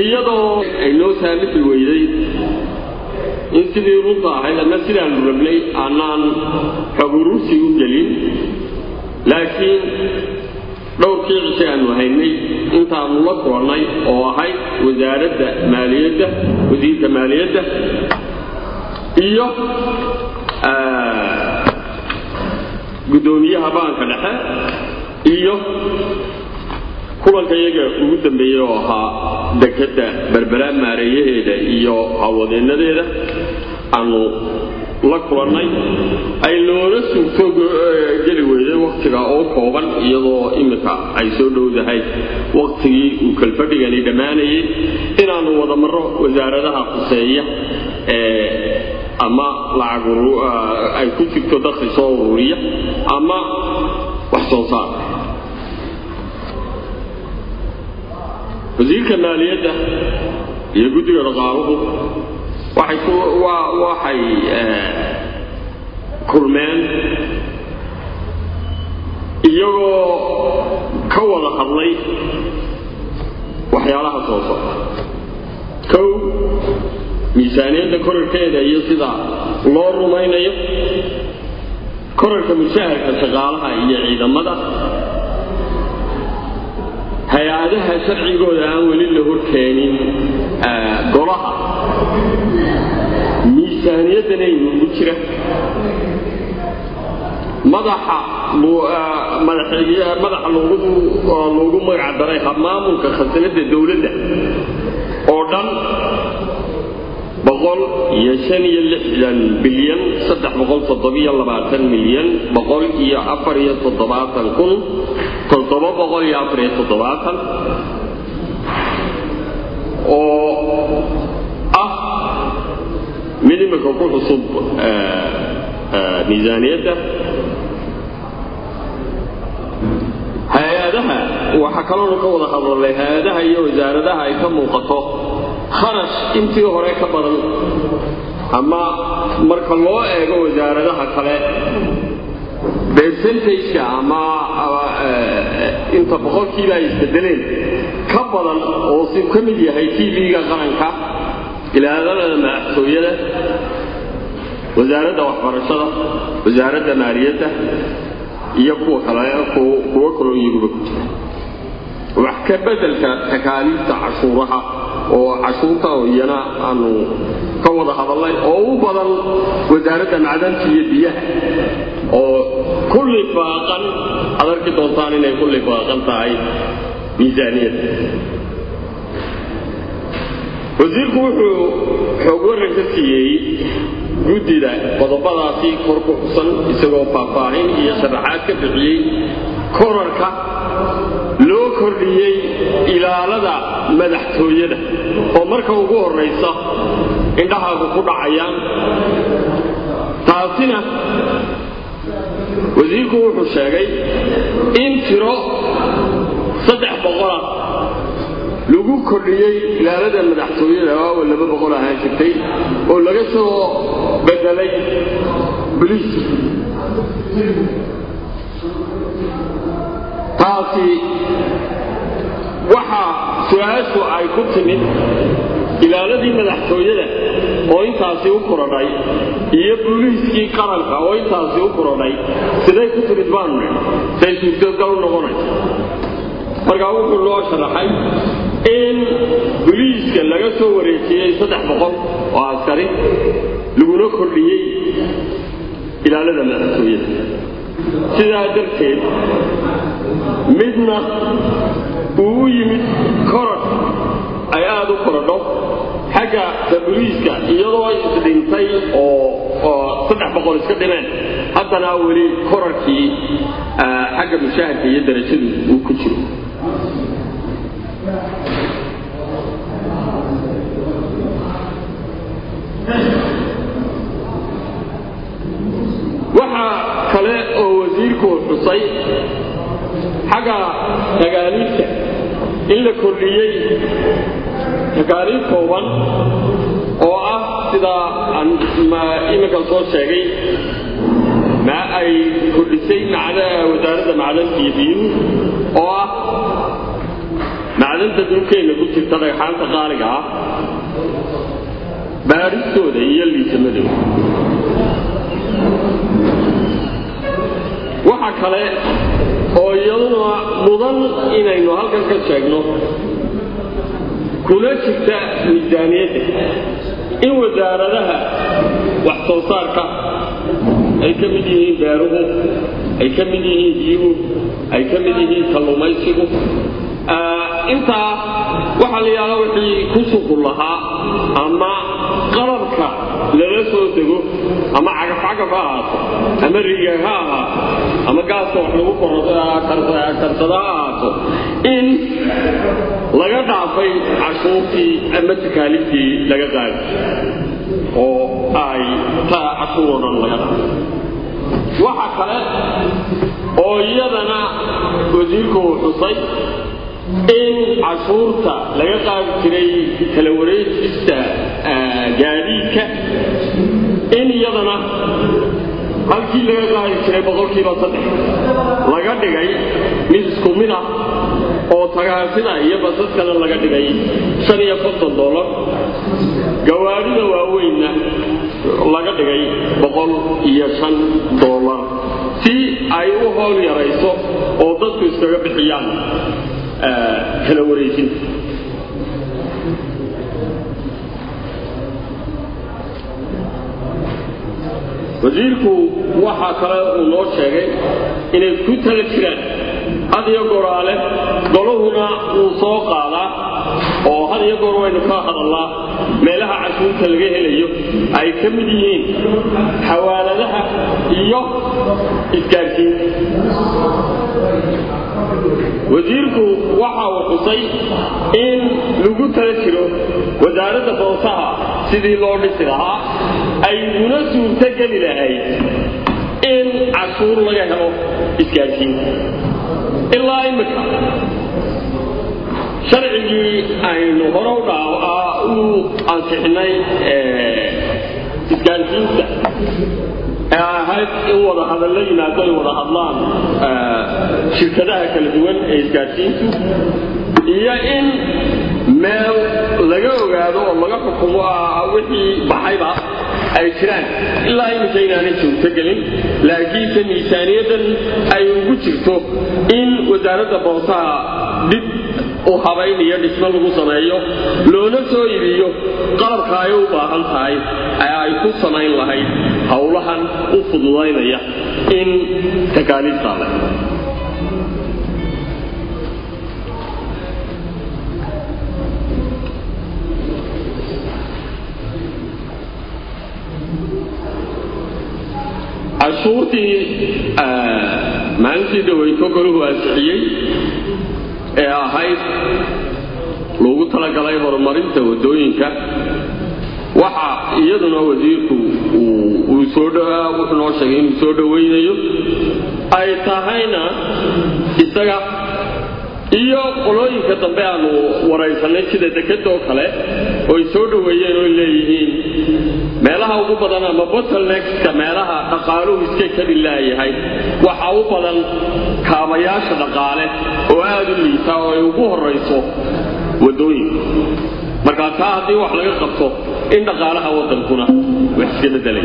iyadoo ay noo saamixi weyday in sidii runta ahayd ama sidaanu rabnay aanaan xog urusi u gelin laakiin dhowrkii cishe aanu haynay intaanu la kulannay oo ahayd wasaaradda maaliyadda wasiirka maaliyadda iyo guddoomiyaha baanka dhexe iyo kulanka iyaga ugu dambeeyey oo ahaa dekadda berbera maareeyaheeda iyo hawadeennadeeda aanu la kulannay ay loola sugto geli weyday wakhtiga oo kooban iyadoo iminka ay soo dhowdahay wakhtigii uu kalfadhigani dhammaanayay inaannu wada marro wasaaradaha khuseeya ee ama lacag ay ku jirto dakhli soo ururiya ama wax soo saar wasiirka maaliyadda iyo guddiga dhaqaaluhu waxay kulmeen iyagoo ka wada hadlay waxyaalaha soo socda kow miisaaniyadda korarkeeda iyo sida loo rumaynayo korarka mushaharka shaqaalaha iyo ciidamada hay-adaha sharcigooda aan weli la horkeenin golaha miisaaniyaddanaynu ugu jira madaxa madaxa loogu magac daray maamulka khasanada dowladda oo dhan boqol iyo shan iyo lixdan bilyan saddex boqol toddobiyo labaatan milyan boqol iyo afar iyo toddobaatan kun toddoba boqol iyo afar iyo toddobaatan oo ah mid imika ku cusub miisaaniyadda hay-adaha waxaa kaloonu ka wada hadalay hay-adaha iyo wasaaradaha ay ka muuqato kharash intii hore ka badan ama marka loo eego wasaaradaha kale percentageka ama inta boqolkiiba ay isbedeleen ka badan oo si ka mid yahay tv-ga qaranka ilaadada madaxtooyada wasaaradda waxbarashada wasaaradda maaliyadda iyo kuwa kale kuwo kaloo iyaguba ku jira wax ka bedelka takaaliifta cashuuraha oo cashuurta iyana aanu ka wada hadalnay oo u badan wasaaradda macdanta iyo biyaha oo ku lifaaqan aad arki doontaan inay ku lifaaqan tahay miisaaniyadda wasiirku wuxuu xoog waran ka siiyey guddida qodobadaasi kor ku xusan isagoo faahfaahin iyo sharaxaad ka bixiyey korarka loo kordhiyey ilaalada madaxtooyada oo marka ugu horraysa indhahaagu ku dhacayaan taasina wasiirku wuxuu sheegay in tiro saddex boqola lagu kordhiyey ilaalada madaxtooyada waawa laba boqol ahaan jirtay oo laga soo bedelay boliis taasi waxa su-aashu ay ku timid ilaaladii madaxtooyada oo intaasi u korodhay iyo booliiskii qaranka oo intaasi u korodhay siday ku timid baanu nidhi say suurtogal u noqonaysa markaa wuxuu loo sharaxay in boliiska laga soo wareejiyey saddex boqol oo askari laguna kordhiyey ilaalada madaxtooyada sidaa darteed midna uu u yimid koror ay aada u korodho xagga boliiska iyadoo isdhintay oo saddex boqol iska dhimeen haddana weli korarkii xagga mushaahadka iyo darajadu uu ku jiro waxaa kale oo wasiirku xusay xagga tagaaliifta in la kordhiyey takaaliif kooban oo ah sidaa aan iminka soo sheegay ma ay kordhisay wasaaradda macdanta iyo biyuhu oo ah macdanta dhulkeenna ku jirta dhagxaanta qaaliga ah baadhistooda iyo liisamadooda waxa kale oo iyaduna mudan inaynu halkan ka sheegno kuna jirta miisaaniyadda in wasaaradaha wax soo saarka ay ka mid yihiin beeruhu ay ka mid yihiin biyuhu ay ka mid yihiin kalluumaysigu intaa waxaa la yidhahdaa wixii ku suqul lahaa ama qalabka lala soo dego ama cagafcagaf ha ahaato ama riga ha ahaato ama gaaska wax lagu karsada ha ahaato in laga dhaafay cashuurtii ama takaaliftii laga qaadi oo ay taa cashuur oo dhan laga dhaafay waxa kale oo iyadana wasiirku uu xusay in cashuurta laga qaadi jiray kala wareejista gaadiidka in iyadana halkii laga qaadi jiray boqolkiiba saddex laga dhigay mid isku mid ah oo tagaasida iyo basaskana laga dhigay shan iyo konton dollar gawaadhida waaweynna laga dhigay boqol iyo shan dollar si ay u howl yarayso oo dadku iskaga bixiyaan kala wareejinta wasiirku waxaa kale uu noo sheegay inay ku tala jiraan had iyo goraale golahuna wuu soo qaadaa oo had iyo goor waynu ka hadallaa meelaha cashuurta laga helayo ay ka mid yihiin xawaaladaha iyo isgaarsiinta wasiirku waxa uu xusay in lagu tala jiro wasaaradda boosaha sidii loo dhisi lahaa ay una suurto geli lahayd in cashuur laga helo isgaarsiinta ilaa imika sharcigii aynu hore u dhaa u ansixinay isgaarsiinta ee ahayd in wada hadallo yimaado ay wada hadlaan shirkadaha kala duwan ee isgaarsiintu iyo in meel laga ogaado oo laga xukumo wixii baxayba ay jiraan ilaa iminka inaanay joogto gelin laakiinse miisaaniyaddan ay ugu jirto in wasaaradda boosaha dib u habayn iyo dhismo lagu sameeyo loona soo iibiyo qalabka ay u baahan tahay ee ay ku samayn lahayd howlahan u fududaynaya in takaaliiftaa le cashuurtii maalintii dhaweyto golahu ansixiyey ee ahayd loogu talagalay horumarinta waddooyinka waxa iyaduna wasiirku wuxuu noo sheegay inuu soo dhowaynayo ay tahayna isaga iyo qolooyinka dambe aanu waraysanay sida dekada oo kale oo ay soo dhoweeyeen oo leeyihiin meelaha ugu badan ama bottlenexka meelaha dhaqaaluhu iska kari laayahay waxa u badan kaabayaasha dhaqaale oo aad u liita oo ay ugu horayso waddooyinka markaa taa haddii wax laga qabto in dhaqaalaha waddankuna wax iska bedelay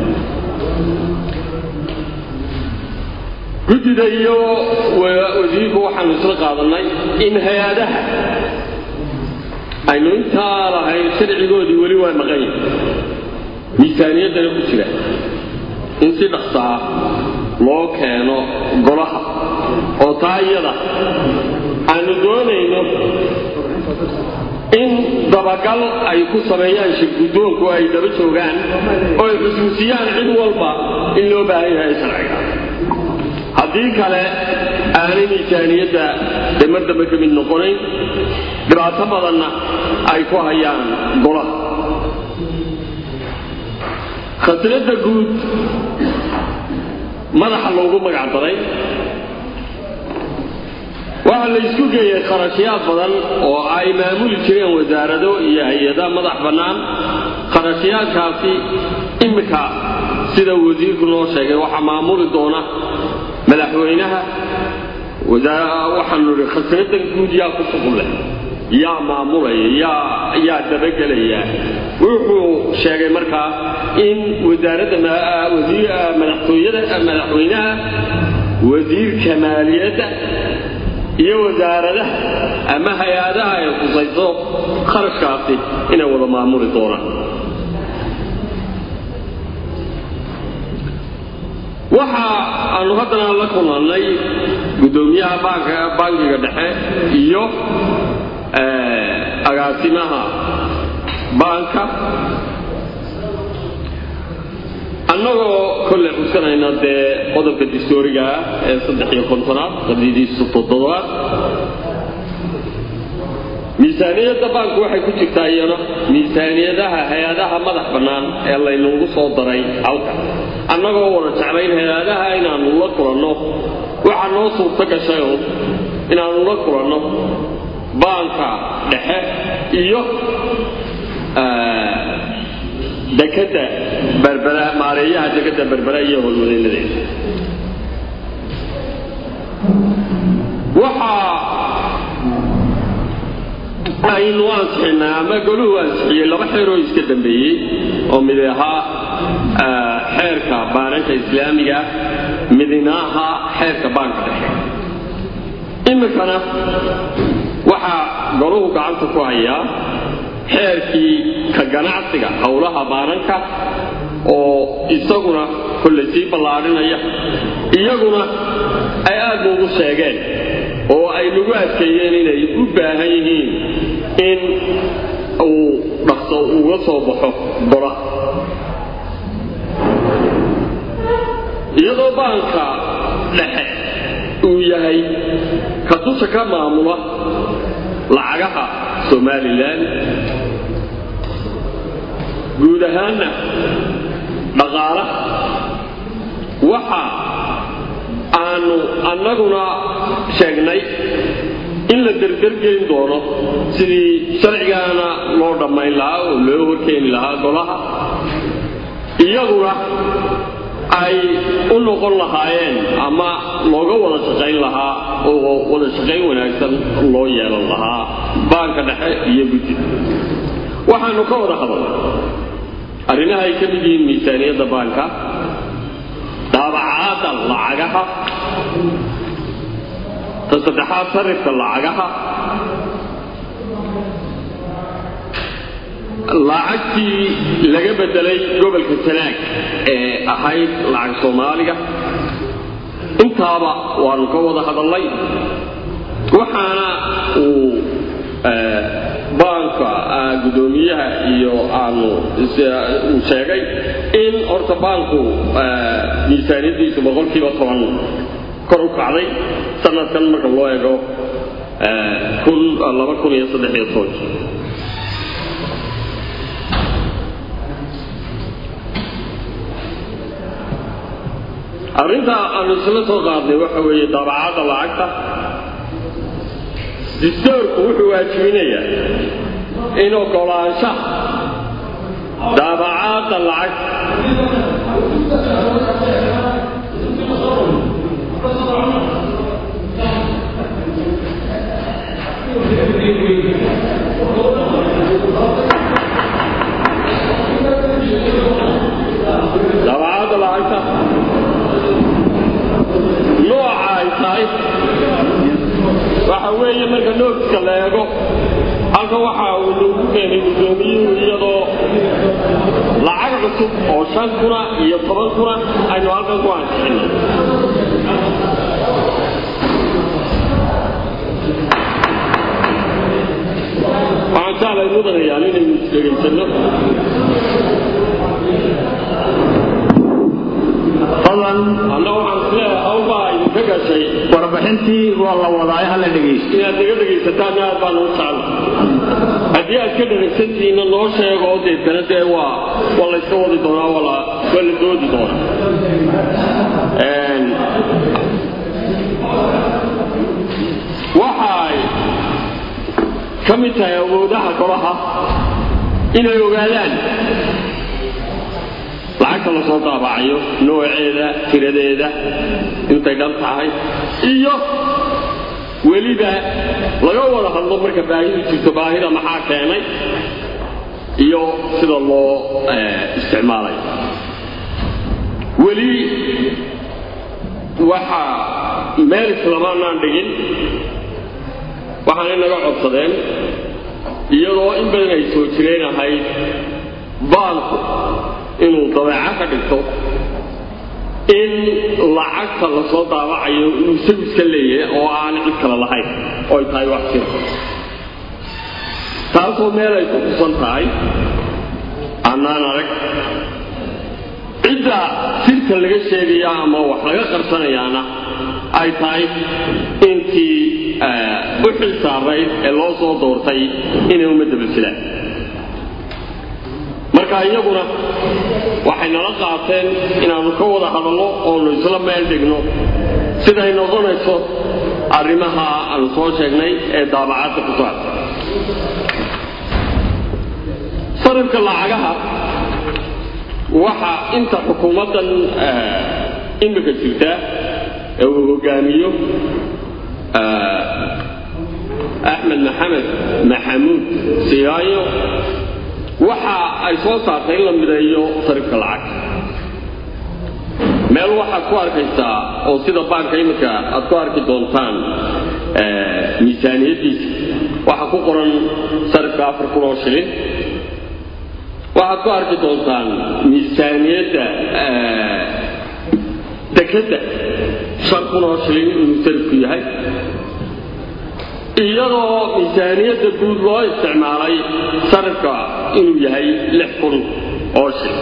guddida iyo wasiirku waxaanu isla qaadanay in hay-adaha aynu intaa lahayn sharcigoodii weli waa maqan yahay miisaaniyaddana ku jira in si dhaqsaa loo keeno golaha oo taa iyada aanu doonayno in dabagal ay ku sameeyaan shirguddoonku ay daba joogaan oo ay xusuusiyaan cid walba in loo baahan yahay sharciga haddii kale aanay miisaaniyadda dee mar dambe ka mid noqonayn dhibaato badanna ay ku hayaan golaha khasnadda guud madaxa loogu magac daray waxaa la isku geeyey kharashyaad badan oo ay maamuli jireen wasaarado iyo hay-ada madax bannaan kharashyaadkaasi iminka sida wasiirku noo sheegay waxaa maamuli doona madaxweynaha waxaanu idhi khasnadan guud yaa ku suqun leh yaa maamulaya yaa yaa dabagelaya wuxuu sheegay markaa in wasaaradda madaxtooyada madaxweynaha wasiirka maaliyadda iyo wasaaradaha ama hay-adaha ay khusayso kharashkaasi inay wada maamuli doonaan waxa aanu haddana la kulannay guddoomiyaha baanka bankiga dhexe iyo agaasimaha baanka annagoo kolley xuskanayna dee qodobka distooriga ah ee saddex iyo kontonaad qadidiisu toddobaad miisaaniyadda baanku waxay ku jirtaa iyana miisaaniyadaha hay-adaha madax bannaan ee laynugu soo daray halka annagoo wada jeclayn hay-adaha inaannu la kulanno waxaa noo suurto gashayo inaannu la kulanno baanka dhexe iyo dekadda berbera maareeyaha dekadda berbera iyo howlwadeynadeeda waxaa aynu ansixinaa ama goluhu ansixiyey laba xeeroo iska dambeeyey oo mid ahaa xeerka baananka islaamiga midina ahaa xeerka baanka dhexe iminkana waxaa goluhu gacanta ku hayaa xeerkii ka ganacsiga howlaha baananka oo isaguna kollay sii ballaadhinaya iyaguna ay aad nuugu sheegeen oo ay nagu adkeeyeen inay u baahan yihiin in uu dhaqso uga soo baxo gola iyadoo baanka dhexe uu yahay ka dusha ka maamula lacagaha somalilan guud ahaanna dhaqaalaha waxa aanu annaguna sheegnay in la derdergelin doono sidii sharcigaana loo dhammayn lahaa oo loo horkeeni lahaa golaha iyaguna ay u noqon lahaayeen ama looga wada shaqayn lahaa oo wada shaqayn wanaagsan loo yeelan lahaa baanka dhexe iyo guddida waxaanu ka wada hadalnay arrimaha ay ka mid yihiin miisaaniyadda baanka daabacaadda lacagaha ta saddexaad sarifka lacagaha lacagtii laga bedelay gobolka sanaag ee ahayd lacag soomaaliga intaaba waanu ka wada hadalnay waxaana uu baanka guddoomiyaha iyo aanu uu sheegay in horta baanku miisaaniyaddiisu boqolkiiba toban kor u kacday sanadkan marka loo eego laba kun iyo saddex iyo tobankii arrinta aanu isla soo qaadnay waxa weeye daabacadda lacagta distoorku wuxuu waajibinayaa in ogolaanshaha daabacaadda lacagta daabacadda lacagta nooca ay tahay waxa weeye marka noogska la eego halka waxa uu lagu keenay guddoomiyuhu iyadoo lacag cusub oo shan kuna iyo toban kuna aynu halkan ku ansixinay waxaan jeclay mudanayaan inaynu isdhegaysanno fadlan anna waxaan isleeyahay hawbaa idinka gashay warbixintii waa la wadaayo hala dhegaysto inaad naga dhagaysataanna aad baan ugu jecla haddii aad ka dhagaysantihiinna noo sheego oo deetana dee waa waa layska wadi doonaa waa la waa la doodi doonaa waxay ka mid tahay awoodaha golaha inay ogaadaan lacagta la soo daabacayo nooceeda tiradeeda intay dhan tahay iyo weliba laga wada hadlo marka baahidu jirto baahida maxaa keenay iyo sida loo isticmaalay weli waxa meel islamaanaan dhigin waxaanay naga codsadeen iyadoo in badan ay soo jireen ahayd baanku inuu dabeeco ka dhigto in lacagta lasoo daabacayo inuu isagu iska leeyahay oo aan cid kale lahayn oo ay tahay wax jira taasoo meel ay ku kusan tahay annaan arag cidda sirta laga sheegaya ama wax laga qarsanayaana ay tahay intii u xil saarayd ee loo soo doortay inay ummadda basilaan marka iyaguna waxay nala qaateen inaannu ka wada hadalno oonu isla meel dhigno siday noqonayso arrimaha aanu soo sheegnay ee daabacadda ku saabsan sarifka lacagaha waxa inta xukuumaddan imika jirta ee uu hogaamiyo axmed maxamed maxamuud siyaayo waxa ay soo saartay in la mideeyo sarifka lacagta meel waxaad ku arkaysaa oo sida baanka iminka aad ku arki doontaan miisaaniyaddiisa waxaa ku qoran sarifka afar kun oo shilin waxaad ku arki doontaan miisaaniyadda dekedda shan kun oo shilin inuu sarifku yahay iyadoo miisaaniyadda guud loo isticmaalay sarifka inuu yahay lix kun oo shilin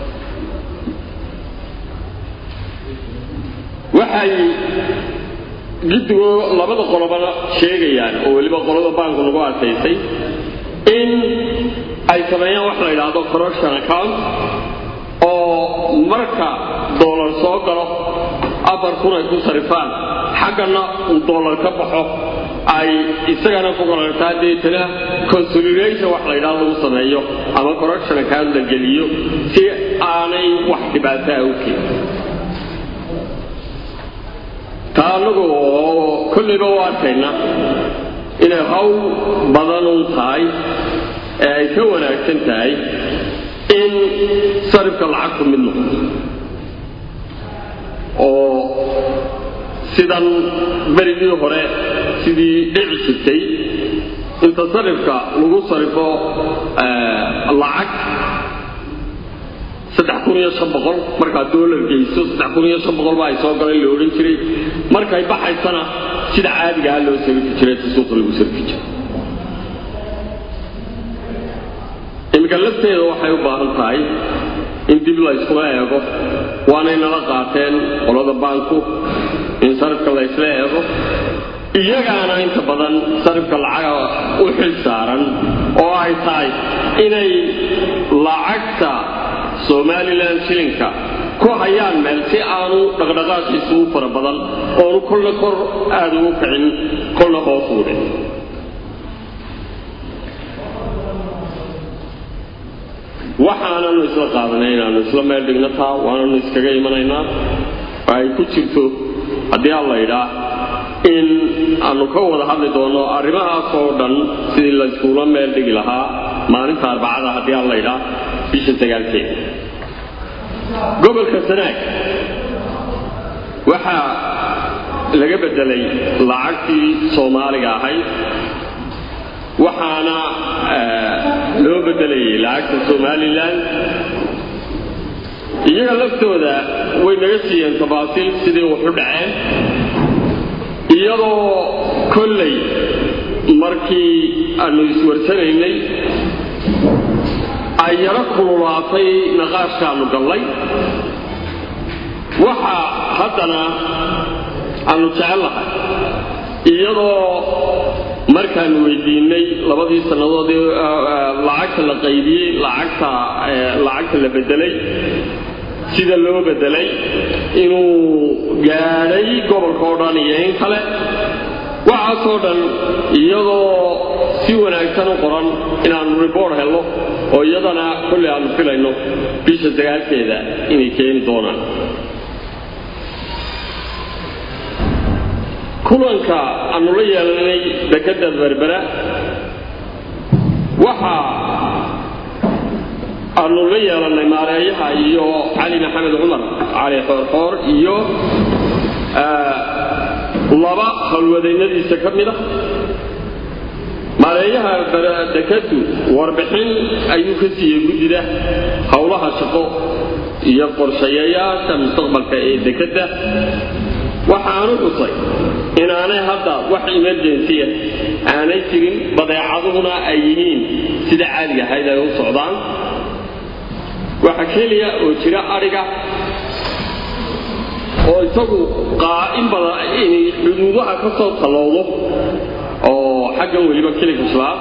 waxay giddigoo labada qolobana sheegayaan oo weliba qolada baanku lagu adkaysay in ay sameeyaan wax la yidhaahdo corruption account oo marka doolar soo galo afar kun ay ku sarifaan xaggana uu doolar ka baxo ay isagana ku qorartaa deetana consolidation wax la yidhahdo lagu sameeyo ama corruption account la geliyo si aanay wax dhibaataa u keenin taa annagu oo kollayba u arkayna inay hawl badanun tahay ee ay ka wanaagsan tahay in sarifka lacagtu mid noqoto oo sidan berigii hore sidii dhici jirtay inta sarifka lagu sarifo lacag saddex kun iyo shan boqol markaad doolar geyso saddex kun iyo shan boqol ba ay soo galeen la odhan jiray markay baxaysana sida caadigaha loo sarifi jiray ta suuqa lagu sarifi jiray iminka lafteeda waxay u baahan tahay in dib la yskula eego waanay nala qaateen qolada baanku in sarifka la ysla eego iyagaana inta badan sarifka lacaga u xil saaran oo ay tahay inay lacagta somalilan shilinka ku hayaan meel si aanu dhaqdhaqaaqiisu u fara badan oonu kolna kor aada ugu kicin kolna hoos uudhin waxaananu isla qaadanay inaanu isla meel dhigno taa waananu iskaga imanaynaa ay ku jirto haddii aan la idhaa in aanu ka wada hadli doonno arrimahaas oo dhan sidii la iskuula meel dhigi lahaa maalinta arbacada haddii aan la idhaa bisha sagaalkeeda gobolka sanaag waxaa laga beddelay lacagtii soomaaliga ahayd waxaana loo beddelayay lacagta somalilan iyaga laftooda way naga siiyeen tafaasiil sidii waxu dhaceen iyadoo kollay markii aanu iswarsanaynay ay yaro kululaatay naqaashkaannu gallay waxa haddana aanu jecellahay iyadoo markaanu weydiinay labadii sannadoodii lacagta la qaybiyey lacagta lacagta la bedelay sida loo bedelay inuu gaadhay gobolka oo dhan iyo in kale waxaasoo dhan iyadoo si wanaagsan u qoran inaannu ribord helno oo iyadana kolley aanu filayno bisha sagaalkeeda inay keeni doonaan kulanka aanu la yeelanay dekadda berbera waxa aanu la yeelannay maareeyaha iyo cali maxamed cumar cali xoorxoor iyo laba howlwadaynadiisa ka mid a maareeyaha dekadu warbixin ayuu ka siiyey guddida howlaha shaqo iyo qorshayayaasha mustaqbalka ee dekadda waxaanu xusay inaanay hadda wax emergensiya aanay jirin badeecaduhuna ay yihiin sida caadiga ahayd ay u socdaan waxa keliya oo jira adhiga oo isagu qaa'in badan inay xuduudaha ka soo tallowdo oo xaggan weliba keliga shabaab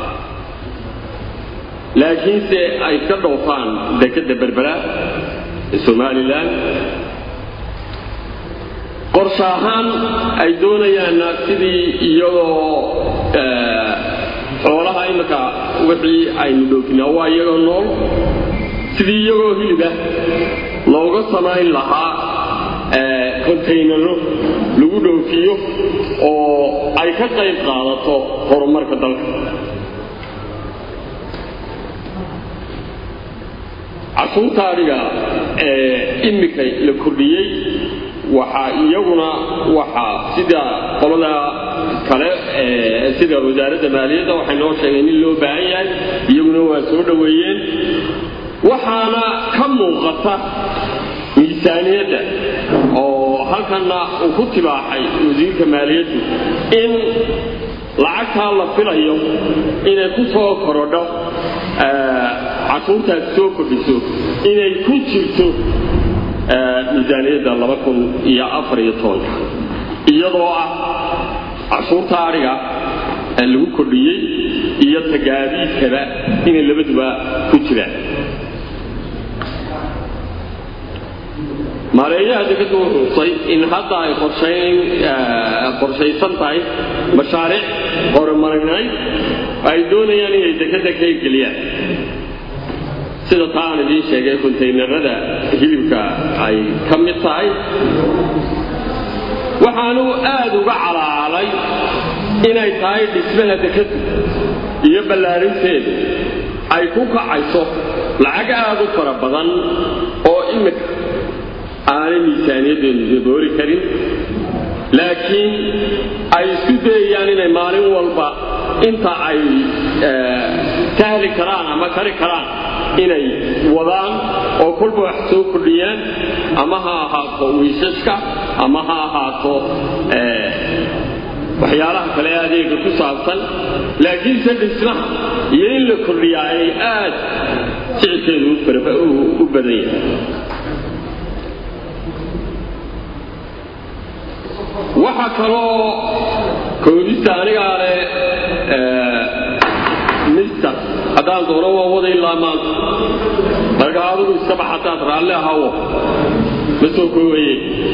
laakiinse ay ka dhoofaan dekadda berbera ee somalilan qorshe ahaan ay doonayaanna sidii iyadoo xoolaha imika wixii aynu dhoofinaa waa iyagoo nool sidii iyagoo hilibah looga samayn lahaa kontaynaro lagu dhoofiyo oo ay ka qayb qaadato horumarka dalka cashuurta adhiga ee imika la kordhiyey waxaa iyaguna waxaa sida qolada kale sida wasaaradda maaliyadda waxay noo sheegeen in loo baahan yahay iyaguna waa soo dhoweeyeen waxaana ka muuqata miisaaniyadda oo halkanna uu ku tibaaxay wasiirka maaliyaddu in lacagtaa la filayo inay ku soo korodho cashuurtaas soo kordhiso inay ku jirto miisaaniyadda laba kun iyo afar iyo tobanka iyadoo ah cashuurta adhiga lagu kordhiyey iyo tagaadiidkaba inay labaduba ku jiraan maareeyaha dekaddu wuxuu xusay in hadda ay qorshaysan tahay mashaariic horumarineed ay doonayaan inay dekadda ka hirgeliyaan sida taa aan idiin sheegay kontaynarada hilibka ay ka mid tahay waxaanu aad uga calaalay inay tahay dhismaha dekaddu iyo ballaarinteedu ay ku kacayso lacag aad u fara badan oo imika aanay miisaaniyaddeenu dabooli karin laakiin ay isku dayayaan inay maalin walba inta ay tahli karaan ama kari karaan inay wadaan oo kolba wax soo kordhiyaan ama ha ahaato wiishaska ama ha ahaato waxyaalaha kale adeega ku saabsan laakiinse dhismaha iyo in la kordhiyaa ay aad sicirkeedu u badan yahay waxa kaloo koodista anigaa leh mister haddaan doono waa wada ilaa maanta marka adigu iska bax hadaad raalli ahawo ma soo koobaye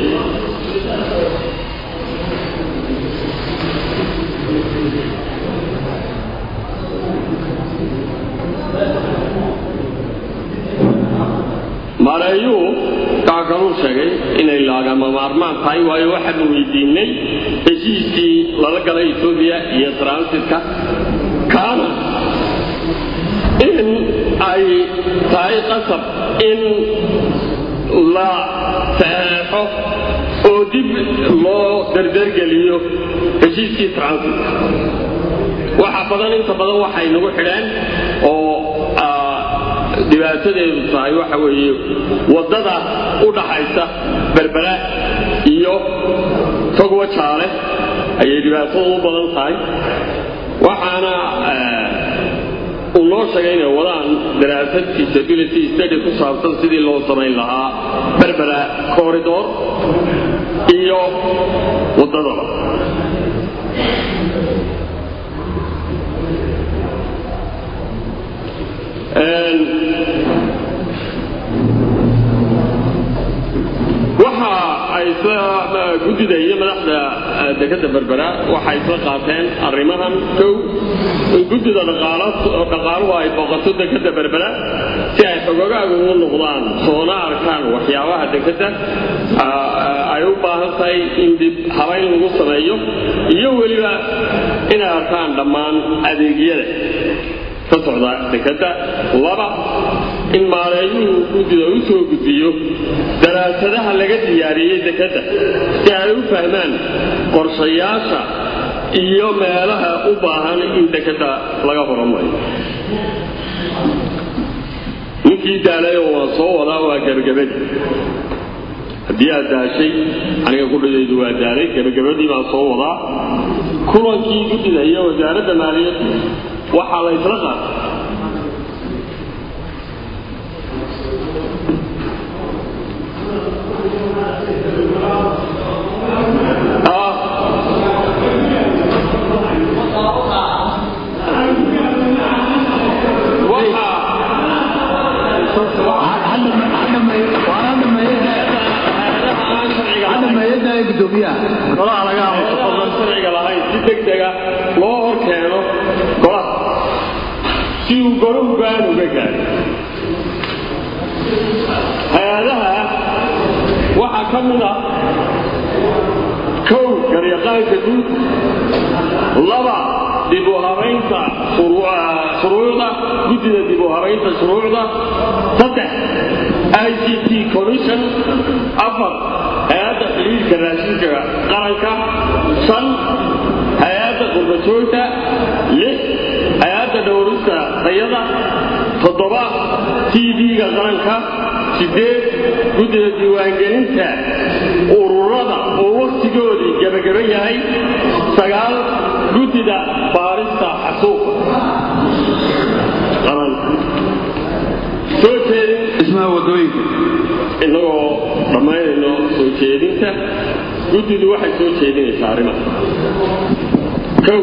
maareeyuu kaa kaluu sheegay inay laagama maarmaan tahay waayo waxaanu weydiinay heshiiskii lala galay etoobiya iyo transitka kaana in ay tahay qasab in la saxeexo oo dib loo dardargeliyo heshiiskii transitka waxa badan inta badan waxay nagu xidheen oo dhibaatadeedu tahay waxa weeye waddada u dhaxaysa berbera iyo togwa jaale ayay dhibaatadu u badan tahay waxaana uu noo sheegay inay wadaan daraasad feasibility study ku saabsan sidii loo samayn lahaa berbera corridor iyo waddadaba waxa ay guddida iyo madaxda dekadda berbera waxay isla qaateen arrimahan kow in guddida dhaqaaluhu ay booqato dekadda berbera si ay xogogaaga ugu noqdaan soona arkaan waxyaabaha dekadda ay u baahan tahay in dib habayn lagu sameeyo iyo weliba inay arkaan dhammaan adeegyada ka socda dekadda laba in maareeyuhu guddida u soo gudbiyo daraasadaha laga diyaariyey dekadda si ay u fahmaan qorshayaasha iyo meelaha u baahan in dekadda laga horumariyo ninkii daalayoo waan soo wadaa waa gebagabadii haddii aad daashay aniga kudhidaydu waa daalay gebagabadii baan soo wadaa kulankii guddida iyo wasaaradda maaliyadda waxaa la ysla qaatay sharciga lahayn si degdega loo hor keeno golaha si uu golo ugaan uga gaaro hay-adaha waxaa ka mid ah kow garyaqaanka guud laba dib u habaynta shuruucda guddida dib u habaynta shuruucda saddex i g t commission afar hay-adda xiriirka raashinka qaranka shan hay-adda qurbajoogta lix hay-adda dhowrista tayada toddoba t v-ga qaranka sideed guddida diiwaangelinta ururada oo wakhtigoodii gebagaba yahay sagaal guddida baarista xasuuqa qaran soo jeedin dhismaha wadooyinka innagoo dhammaynayno soo jeedinta guddidu waxay soo jeedinaysaa arrimaha kow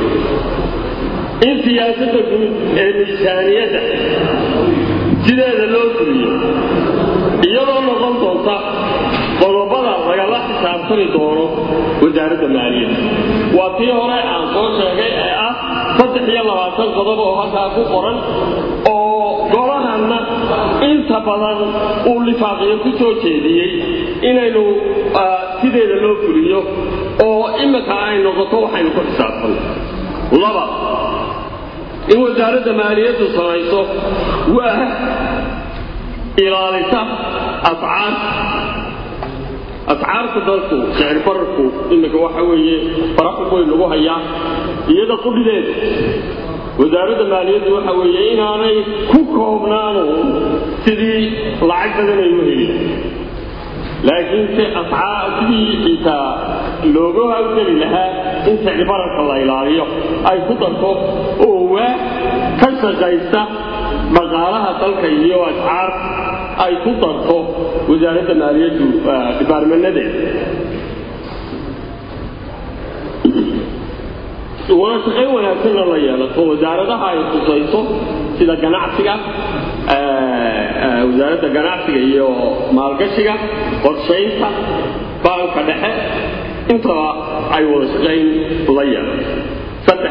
in siyaasadda guud ee miisaaniyadda sideeda loo fuliyo iyadoo noqon doonta qodobada lagala xisaabtami doono wasaaradda maaliyadda waa tii hore aan soo sheegay ee ah saddex iyo labaatan qodob oo halkaa ku qoran oo golahanna inta badan uu lifaaqiyo ku soo jeediyey inaynu sideeda loo fuliyo oo imika ay noqoto waxaynu ku xisaabtanno laba in wasaaradda maaliyaddu samayso waa ilaalisa ascaar ascaarta dalku sicir bararku imika waxa weeye faraxu weyn lagu hayaa iyada qudhideeda wasaaradda maaliyaddu waxa weeye inaanay ku koobnaanu sidii lacag badan ay u helin laakiin se ascaar sidii xitaa looga hawgeli lahaa in sicir bararka la ilaaliyo ay ku darto oo waa ka shaqaysta dhaqaalaha dalka iyo ascaar ay ku darto wasaaradda maaliyaddu dhibaarmanadeeda wada shaqayn wanaagsanna la yeelato wasaaradaha ay khusayso sida ganacsiga wasaaradda ganacsiga iyo maalgashiga qorshaynta baanka dhexe intaba ay wada shaqayn la yeelato saddex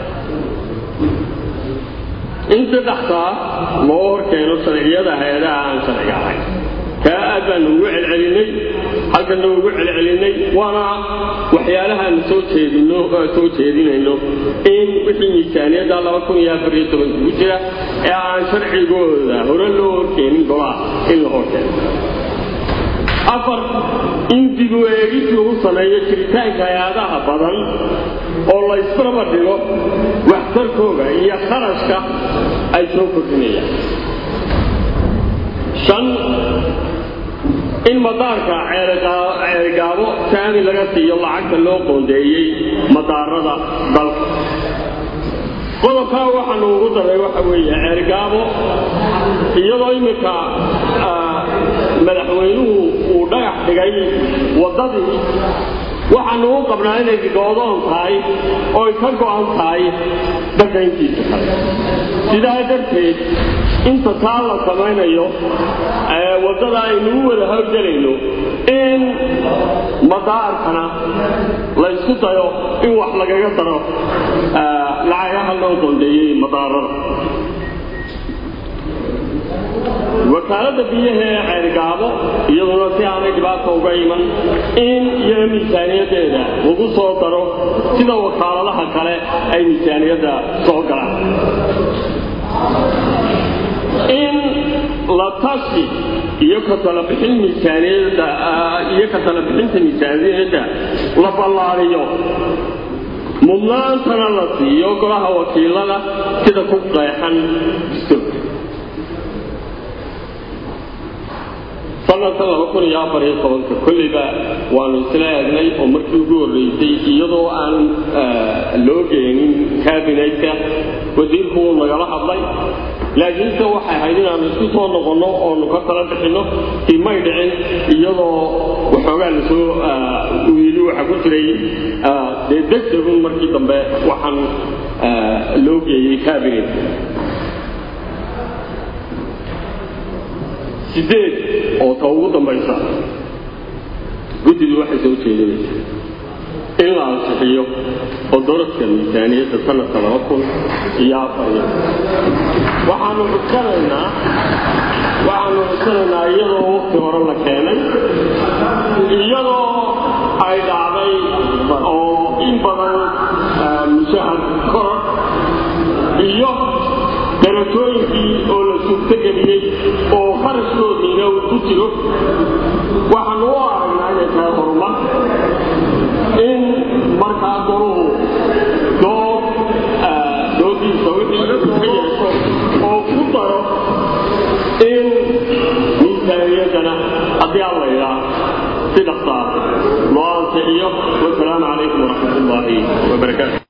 in saddextaa loo horkeeno sharciyada hay-adaha aan sharciga ahayn kaa aad baanu ugu celcelinay halkanna ugu celcelinay waana waxyaalahaanu soo jeedino soo jeedinayno in wixii miisaaniyadda laba kun iyo afar iyo tobanka ku jira ee aan sharcigooda hore loo horkeenin golaha in la horkeeno afar in dib u eegis lagu sameeyo jiritaanka hay-adaha badan oo la ysbarbar dhigo waxtarkooga iyo kharashka ay soo kordhinayaan shan in madaarka ceerigaabo saami laga siiyo lacagta loo qoondeeyey madaarada dalka qodobkaa waxaanu ugu daray waxa weeye ceerigaabo iyadoo iminka madaxweynuhu uu dhagax dhigay waddadii waxaanu u qabnaa inay goodoon tahay oo ay ka go'an tahay dalka intiisa kale sidaa darteed inta taa la samaynayo waddada aynu u wada howlgelayno in madaarkana la ysku dayo in wax lagaga daro lacagaha loo qoondeeyey madaarada wakaaladda biyaha ee ceergaabo iyaduna si aanay dhibaata uga iman in iyana miisaaniyaddeeda lagu soo daro sida wakaaladaha kale ay miisaaniyadda soo galaan in la tashi iyo ka talabixin miisaaniyadda iyo ka talabixinta miisaaniyadda la ballaariyo mudnaantana la siiyo golaha wakiilada sida ku qeexan dastuurka sanadka laba kun iyo afar iyo tobanka kolleyba waanu isla eegnay oo markii ugu horreysay iyadoo aan loo geenin kabinetka wasiirku wuu nagala hadlay laakiinse waxay ahayd inaanu isku soo noqonno oonu ka tala bixinno si may dhicin iyadoo waxoogaa lasoo wiili waxa ku jiray dee degdegun markii dambe waxaan loo geeyey cabinet sideed oo ta ugu dambaysa guddidu waxay soo jeedinaysaa in la ansixiyo oo doradka miisaaniyadda sanadka laba kun iyo afariyo waxaanu cuskanaynaa waxaanu cuskanaynaa iyadoo waqti hore la keenay iyadoo ay dhacday oo in badan mushahar koror iyo darajooyinkii oo la suurtogeliyey oo kharashkoodiina uu ku jiro waxaanu u aragnaa inay tahay horumar in markaa goruhu dood doodiisa wixii ka yeesho oo ku daro in miisaaniyaddana haddii aan la idhaa si dhaqsaa loo ansixiyo wasalaamu calaykum waraxmat ullaahi wabarakaatu